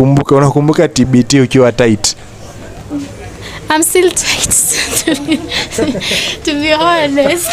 unakumbuka unakumbuka TBT ukiwa tight I'm still tight to be, to be honest.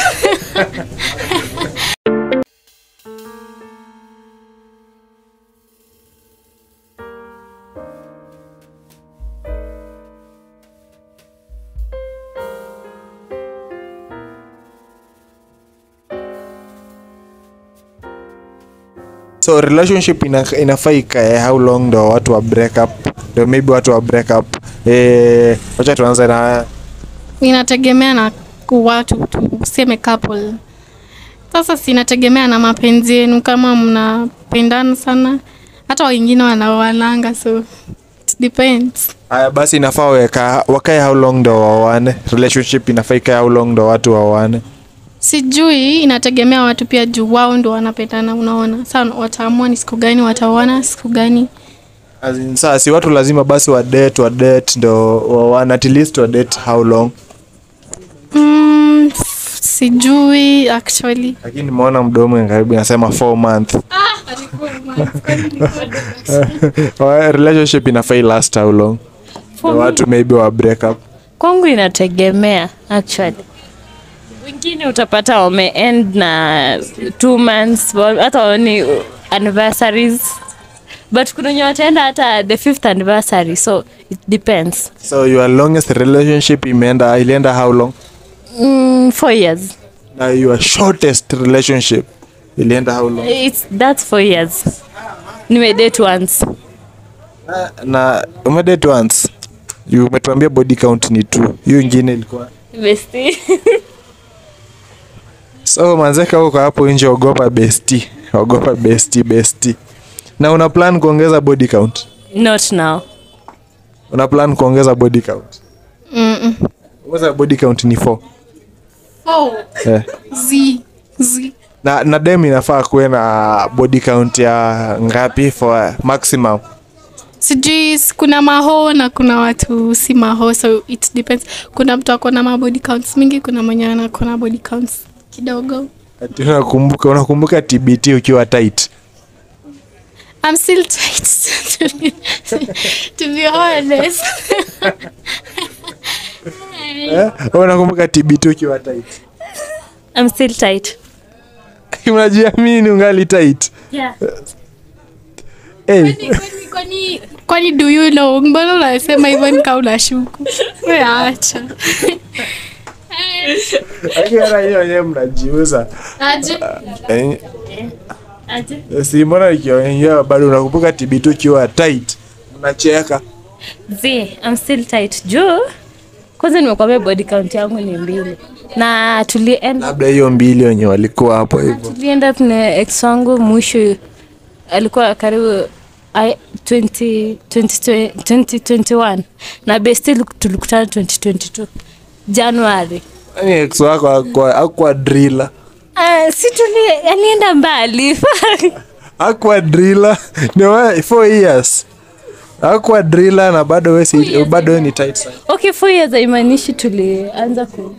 so relationship ina, inafaa ikae how long ndo watu wa break up ndo maybe watu wa break up eh, wacha tuanze na Inategemea na ku- watu tu, useme couple. Sasa sinategemea na mapenzi yenu, kama mnapendana sana, hata wengine wanaoananga, so it depends. haya basi inafaa weka wakae how long ndo waoane relationship inafaa ikae how long ndo watu waoane Sijui, inategemea watu pia, juu wao ndo wanapendana. Unaona, sasa wataamua ni siku gani wataoana, siku gani As in, saa si watu lazima basi wa date wa date ndo waoane at least wa date how long mm, sijui actually. lakini nimeona mdomo karibu inasema 4 month Wa- relationship inafaa last how long ndo watu maybe wa break up kwangu inategemea actually wengine utapata wame end na two months wa- hata waoni anniversaries but kuna wenye wataenda hata the fifth anniversary so it depends so your longest relationship imeenda ilienda how long mm, four years na your shortest relationship ilienda how long It's, that's four years nimedate once na umedate once You umetuambia body count ni two hiyo ingine ilikuwa bestie so manzeka uko hapo nje ogopa besti ogopa besti besti na una plan kuongeza body count not now una plan kuongeza body count Mm-mm. ongeza body count ni 4 Oh, eh. z z na, na dem inafaa kuwe na body count ya ngapi for maximum sijui s- kuna maho na kuna watu si maho so it depends kuna mtu ako na mabody counts mingi kuna mwenye anako na body counts kidogo Ati unakumbuka unakumbuka tbt ukiwa tight I'm still tight to be, to be honest eh? unakumbuka tbt ukiwa tight i'm still tight unajiamini ungali tight yeah. hey. Kwani- kwani kwani do you know mbona unasema hivyo nika unashuku We acha Akiona hiyo wenyewe mnajiuza aje Eh, Aje. si mbona ikiongea bado unakumbuka tbt ukiwa tight mnacheka Z, I'm still tight. Juu kwanza nimekwambia body count yangu ni mbili na tulienda labda hiyo mbili wenye walikuwa hapo hivyo tulienda na ex wangu mwisho alikuwa karibu I- 20 20 2021 na besti tulikutana 2022 Januari. Yaani ex wako akwa, akwa driller Uh, si tuli alienda mbali akwa driller ni wa four years akwa driller na bado we si, bado we ni tight sana okay four years haimaanishi tulianza ku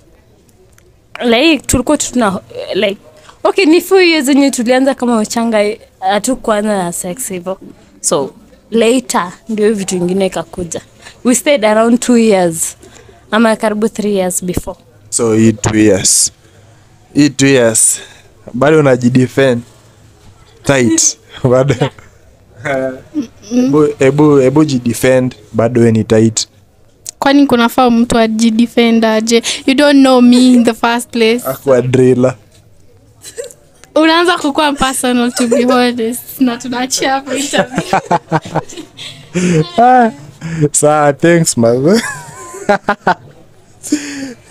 like tulikuwa tu tuna like okay ni four years zenye tulianza kama wachanga hatukuanza na sex hivyo so later ndio hiyo vitu ingine ikakuja we stayed around two years ama karibu three years before so hii two years hii two years bado unajidefend tight bado Ebu- ebu ebu jidefend bado we ni tight kwani kunafaa mtu ajidefend aje you don't know me in the first place akwa driller unaanza kukuwa personal to be honest na tunaachia hapo interview saa thanks man